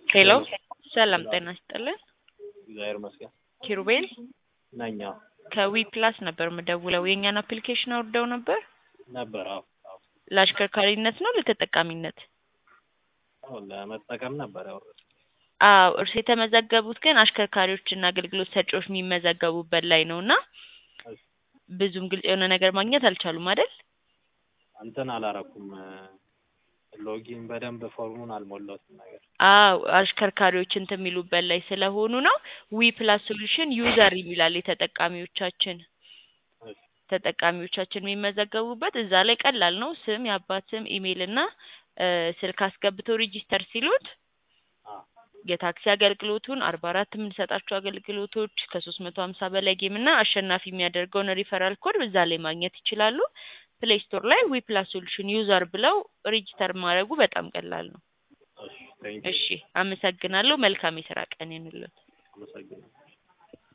ሄሎ ሰላም ጤና ይስጥልን። እግዚአብሔር ይመስገን ኪሩቤል ነኝ። አዎ ከዊ ፕላስ ነበር የምደውለው። የእኛን አፕሊኬሽን አውርደው ነበር። ነበር። አዎ አዎ ለአሽከርካሪነት ነው ለተጠቃሚነት? አዎ ለመጠቀም ነበር ያወራሁት። አዎ እርስ የተመዘገቡት ግን አሽከርካሪዎችና አገልግሎት ሰጪዎች የሚመዘገቡበት ላይ ነው እና ብዙም ግልጽ የሆነ ነገር ማግኘት አልቻሉም አይደል? እንትን አላረኩም ሎጊን በደንብ ፎርሙን አልሞላሁትም ነገር አዎ አሽከርካሪዎች እንትን የሚሉበት ላይ ስለሆኑ ነው። ዊ ፕላስ ሶሉሽን ዩዘር ይላል የተጠቃሚዎቻችን ተጠቃሚዎቻችን የሚመዘገቡበት እዛ ላይ ቀላል ነው። ስም፣ የአባት ስም፣ ኢሜይል እና ስልክ አስገብተው ሬጂስተር ሲሉት አዎ የታክሲ አገልግሎቱን አርባ አራት የምንሰጣቸው አገልግሎቶች ከሶስት መቶ ሀምሳ በላይ ጌም እና አሸናፊ የሚያደርገውን ሪፈራል ኮድ እዛ ላይ ማግኘት ይችላሉ። ፕሌይ ስቶር ላይ ዊ ፕላስ ሶሉሽን ዩዘር ብለው ሬጂስተር ማድረጉ በጣም ቀላል ነው። እሺ ቴንክ እሺ አመሰግናለሁ። መልካም የስራ ቀን ይሁንልዎት። አመሰግናለሁ።